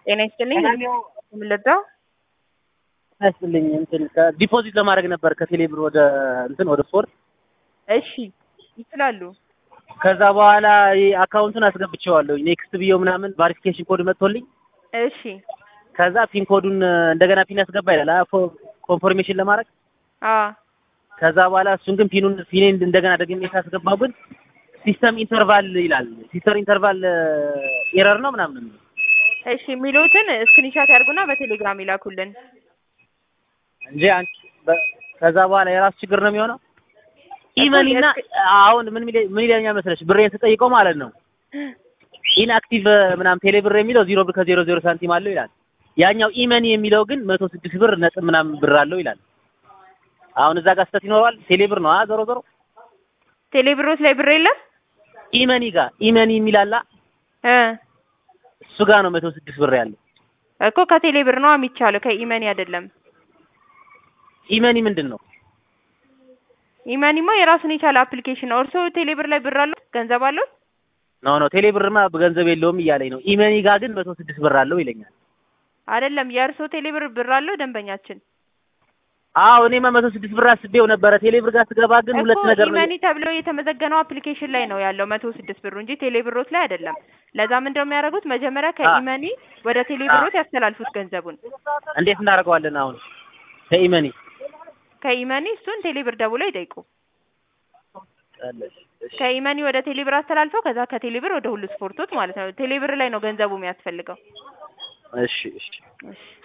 ጤና ይስጥልኝ። የምንለዳው ያስጥልኝ እንትን ዲፖዚት ለማድረግ ነበር ከቴሌ ብር ወደ እንትን ወደ ስፖርት። እሺ ይችላሉ። ከዛ በኋላ አካውንቱን አስገብቼዋለሁ ኔክስት ብዬው ምናምን ቫሪፊኬሽን ኮድ መጥቶልኝ እሺ ከዛ ፒን ኮዱን እንደገና ፒን ያስገባ ይላል አ ኮንፎርሜሽን ለማድረግ አ ከዛ በኋላ እሱን ግን ፒኑን ፒኔን እንደገና ደግሜ ሳስገባው ግን ሲስተም ኢንተርቫል ይላል። ሲስተም ኢንተርቫል ኤረር ነው ምናምን እሺ የሚሉትን ስክሪንሻት ያርጉና በቴሌግራም ይላኩልን። እንጂ አንቺ በ- ከዛ በኋላ የራሱ ችግር ነው የሚሆነው። ኢመኒና አሁን ምን ሚለ- ምን ይለኛል መሰለሽ ብሬን ስጠይቀው ማለት ነው ኢንአክቲቭ ምናምን ቴሌ ብር የሚለው ዜሮ ብር ከዜሮ ዜሮ ሳንቲም አለው ይላል። ያኛው ኢመኒ የሚለው ግን መቶ ስድስት ብር ነጥብ ምናምን ብር አለው ይላል። አሁን እዛ ጋር ስህተት ይኖረዋል። ቴሌ ብር ነው አ ዞሮ ዞሮ ቴሌብሮስ ላይ ብር የለም ኢመኒ ጋር ኢመኒ የሚላላ እ እሱ ጋር ነው መቶ ስድስት ብር ያለው። እኮ ከቴሌ ብር ነው የሚቻለው ከኢመኒ አይደለም። ኢመኒ ምንድን ነው? ኢመኒማ የራሱን የቻለ አፕሊኬሽን ነው። እርስዎ ቴሌ ብር ላይ ብር አለው ገንዘብ አለው? ኖ ኖ ቴሌ ብርማ ገንዘብ የለውም እያለኝ ነው። ኢመኒ ጋር ግን መቶ ስድስት ብር አለው ይለኛል። አይደለም የእርስዎ ቴሌ ብር ብር አለው ደንበኛችን አዎ እኔማ መቶ ስድስት ብር አስቤው ነበረ። ቴሌ ብር ጋር ስገባ ግን ሁለት እኮ ነገር ነው። ኢመኒ ተብሎ የተመዘገነው አፕሊኬሽን ላይ ነው ያለው መቶ ስድስት ብሩ እንጂ ቴሌ ብሮት ላይ አይደለም። ለዛ ምንድነው የሚያደርጉት መጀመሪያ ከኢመኒ ወደ ቴሌ ብሮት ያስተላልፉት ገንዘቡን እንዴት እናደርገዋለን አሁን ከኢመኒ ከኢመኒ እሱን ቴሌ ብር ደውለው ይጠይቁ። ከኢመኒ ወደ ቴሌ ብር አስተላልፈው ከዛ ከቴሌ ብር ወደ ሁሉ ስፖርቶች ማለት ነው። ቴሌ ብር ላይ ነው ገንዘቡ የሚያስፈልገው። እሺ እሺ እሺ